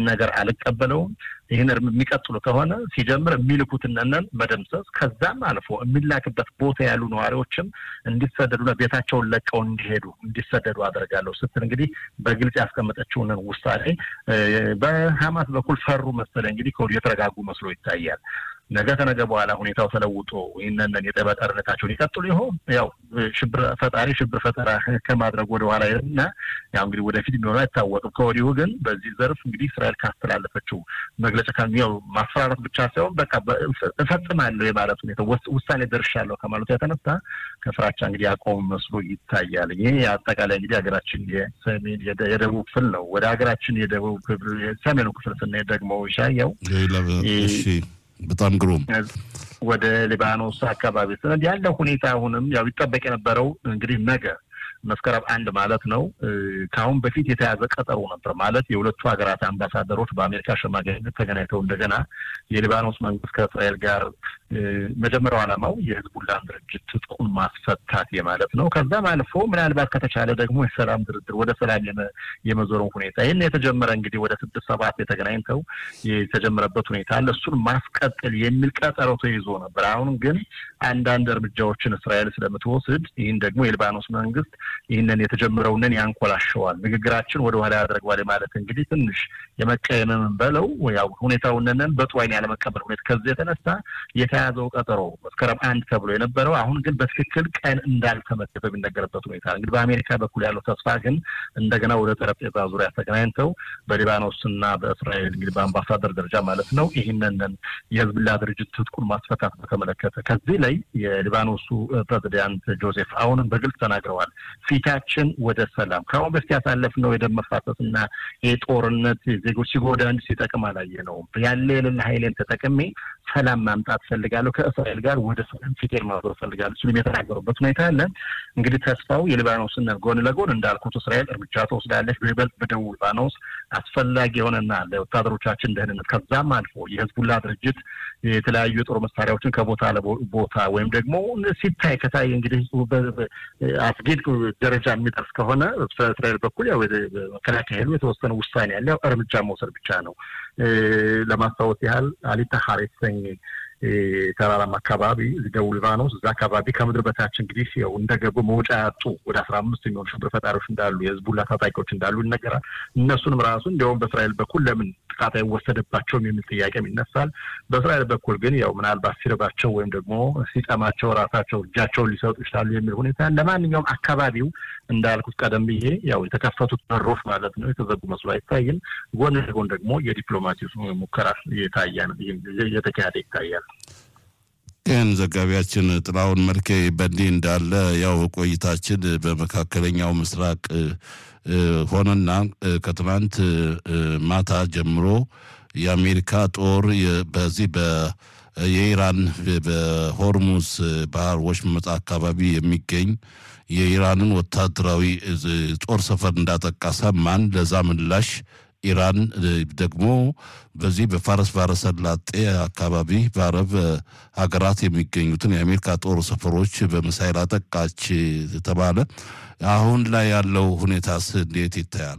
ነገር አልቀበለውም። ይህን የሚቀጥሉ ከሆነ ሲጀምር የሚልኩትነን መደምሰስ ከዛም አልፎ የሚላክበት ቦታ ያሉ ነዋሪዎችም እንዲሰደዱና ቤታቸውን ለቀው እንዲሄዱ እንዲሰደዱ አደርጋለሁ ስትል እንግዲህ በግልጽ ያስቀመጠችውን ውሳኔ በሀማስ በኩል ፈሩ መሰለኝ እንግዲህ ከወዲሁ የተረጋጉ መስሎ ይታያል። ነገ ከነገ በኋላ ሁኔታው ተለውጦ ይህንን የጠባ ጦርነታቸውን ይቀጥሉ ይሆን? ያው ሽብር ፈጣሪ ሽብር ፈጠራ ከማድረግ ወደ ኋላ እና ያው እንግዲህ ወደፊት የሚሆነው አይታወቅም። ከወዲሁ ግን በዚህ ዘርፍ እንግዲህ እስራኤል ካስተላለፈችው መግለጫ ያው ማስፈራራት ብቻ ሳይሆን በቃ እፈጽማለሁ የማለት ሁኔታ ውሳኔ ደርሻለሁ ከማለቱ የተነሳ ከፍራቻ እንግዲህ አቆም መስሎ ይታያል። ይህ አጠቃላይ እንግዲህ ሀገራችን የሰሜን የደቡብ ክፍል ነው። ወደ ሀገራችን የደቡብ ክፍል የሰሜኑ ክፍል ስናሄድ ደግሞ ይሻየው በጣም ግሩም ወደ ሊባኖስ አካባቢ ስለዚ ያለው ሁኔታ አሁንም ያው ይጠበቅ የነበረው እንግዲህ ነገ መስከረም አንድ ማለት ነው። ከአሁን በፊት የተያዘ ቀጠሮ ነበር ማለት የሁለቱ ሀገራት አምባሳደሮች በአሜሪካ ሸማጋይነት ተገናኝተው እንደገና የሊባኖስ መንግስት ከእስራኤል ጋር መጀመሪያው ዓላማው የህዝቡላን ድርጅት ትጥቁን ማስፈታት የማለት ነው። ከዛም አልፎ ምናልባት ከተቻለ ደግሞ የሰላም ድርድር ወደ ሰላም የመዞሩን ሁኔታ ይህን የተጀመረ እንግዲህ ወደ ስድስት ሰባት የተገናኝተው የተጀመረበት ሁኔታ አለ። እሱን ማስቀጠል የሚል ቀጠሮ ተይዞ ነበር። አሁን ግን አንዳንድ እርምጃዎችን እስራኤል ስለምትወስድ ይህን ደግሞ የሊባኖስ መንግስት ይህንን የተጀመረውንን ያንኮላሸዋል፣ ንግግራችን ወደ ኋላ ያደርገዋል ማለት እንግዲህ ትንሽ የመቀየምን በለው ያው ሁኔታውንንን በጥሩ ዓይን ያለመቀበል ሁኔታ ከዚህ የተነሳ የተያዘው ቀጠሮ መስከረም አንድ ተብሎ የነበረው አሁን ግን በትክክል ቀን እንዳልተመደበ የሚነገርበት ሁኔታ እንግዲህ በአሜሪካ በኩል ያለው ተስፋ ግን እንደገና ወደ ጠረጴዛ ዙሪያ ተገናኝተው በሊባኖስና በእስራኤል እንግዲህ በአምባሳደር ደረጃ ማለት ነው ይህንን የህዝብላ ድርጅት ትጥቁን ማስፈታት በተመለከተ ከዚህ ላይ የሊባኖሱ ፕሬዚዳንት ጆሴፍ አሁንም በግልጽ ተናግረዋል። ፊታችን ወደ ሰላም ከአሁን በፊት ያሳለፍነው የደም መፋሰስ እና የጦርነት ዜጎች ሲጎዳ እንጂ ሲጠቅም አላየነውም። ያለ የሌለ ኃይሌን ተጠቅሜ ሰላም ማምጣት ፈልጋለሁ፣ ከእስራኤል ጋር ወደ ሰላም ፊቴን ማዞር ፈልጋለሁ ሲሉም የተናገሩበት ሁኔታ አለ። እንግዲህ ተስፋው የሊባኖስን ጎን ለጎን እንዳልኩት እስራኤል እርምጃ ትወስዳለች። በይበልጥ በደቡብ ሊባኖስ አስፈላጊ የሆነና ለወታደሮቻችን ደህንነት ከዛም አልፎ የህዝቡላ ድርጅት የተለያዩ የጦር መሳሪያዎችን ከቦታ ለቦታ ወይም ደግሞ ሲታይ ከታይ እንግዲህ አስጊድ ደረጃ የሚደርስ ከሆነ በእስራኤል በኩል ያው መከላከያ ኃይሉ የተወሰነ ውሳኔ ያለ ያው እርምጃ መውሰድ ብቻ ነው። ለማስታወስ ያህል አሊታ ሀር የተሰኘ ተራራማ አካባቢ ደቡብ ሊባኖስ እዛ አካባቢ ከምድር በታች እንግዲህ ያው እንደገቡ መውጫ ያጡ ወደ አስራ አምስት የሚሆኑ ሽብር ፈጣሪዎች እንዳሉ የህዝቡላ ታጣቂዎች እንዳሉ ይነገራል። እነሱንም ራሱ እንዲያውም በእስራኤል በኩል ለምን ጥቃት አይወሰደባቸውም የሚል ጥያቄም ይነሳል። በእስራኤል በኩል ግን ያው ምናልባት ሲርባቸው ወይም ደግሞ ሲጠማቸው ራሳቸው እጃቸውን ሊሰጡ ይችላሉ የሚል ሁኔታ ለማንኛውም አካባቢው እንዳልኩት ቀደም ብዬ ያው የተከፈቱት በሮች ማለት ነው የተዘጉ መስሎ አይታይም። ጎን ለጎን ደግሞ የዲፕሎማሲ ሙከራ እየተካሄደ ይታያል። ይህን ዘጋቢያችን ጥላሁን መልኬ በእንዲህ እንዳለ ያው ቆይታችን በመካከለኛው ምስራቅ ሆነና ከትናንት ማታ ጀምሮ የአሜሪካ ጦር በዚህ የኢራን በሆርሙዝ ባህር ወሽመጥ አካባቢ የሚገኝ የኢራንን ወታደራዊ ጦር ሰፈር እንዳጠቃ ሰማን። ለዛ ምላሽ ኢራን ደግሞ በዚህ በፋረስ ባህረ ሰላጤ አካባቢ በአረብ ሀገራት የሚገኙትን የአሜሪካ ጦር ሰፈሮች በሚሳይል አጠቃች ተባለ። አሁን ላይ ያለው ሁኔታስ እንዴት ይታያል?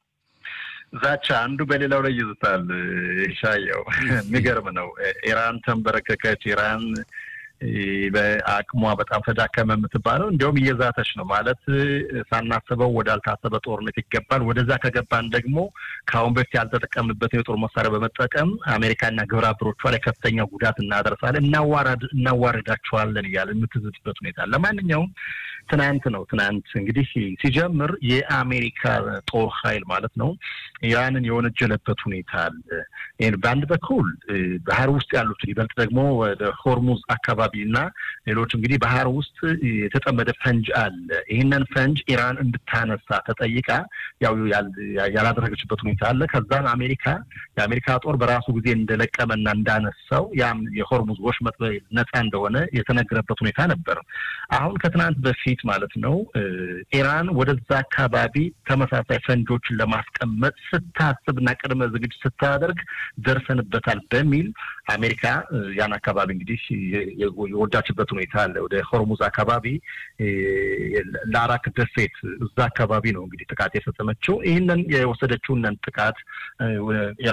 ዛቻ አንዱ በሌላው ላይ ይዝታል። ሻየው የሚገርም ነው። ኢራን ተንበረከከች። ኢራን በአቅሟ በጣም ተዳከመ የምትባለው እንዲያውም እየዛተች ነው ማለት ሳናስበው ወዳልታሰበ ጦርነት ይገባል። ወደዛ ከገባን ደግሞ ከአሁን በፊት ያልተጠቀምንበትን የጦር መሳሪያ በመጠቀም አሜሪካና ግብረ አበሮቿ ላይ ከፍተኛ ጉዳት እናደርሳለን፣ እናዋርዳቸዋለን እያለ የምትዝትበት ሁኔታ ለማንኛውም ትናንት ነው ትናንት እንግዲህ ሲጀምር የአሜሪካ ጦር ኃይል ማለት ነው ኢራንን የወነጀለበት ሁኔታ አለ። በአንድ በኩል ባህር ውስጥ ያሉትን ይበልጥ ደግሞ ወደ ሆርሙዝ አካባቢ እና ሌሎች እንግዲህ ባህር ውስጥ የተጠመደ ፈንጅ አለ። ይህንን ፈንጅ ኢራን እንድታነሳ ተጠይቃ ያው ያላደረገችበት ሁኔታ አለ። ከዛም አሜሪካ የአሜሪካ ጦር በራሱ ጊዜ እንደለቀመና እንዳነሳው ያም የሆርሙዝ ወሽመጥ ነፃ እንደሆነ የተነገረበት ሁኔታ ነበር። አሁን ከትናንት በፊት ማለት ነው ኢራን ወደዛ አካባቢ ተመሳሳይ ፈንጆችን ለማስቀመጥ ስታስብና ቅድመ ዝግጅት ስታደርግ ደርሰንበታል በሚል አሜሪካ ያን አካባቢ እንግዲህ የወዳችበት ሁኔታ አለ። ወደ ሆርሙዝ አካባቢ ለአራክ ደሴት እዛ አካባቢ ነው እንግዲህ ጥቃት የፈጸመችው። ይህንን የወሰደችውን ጥቃት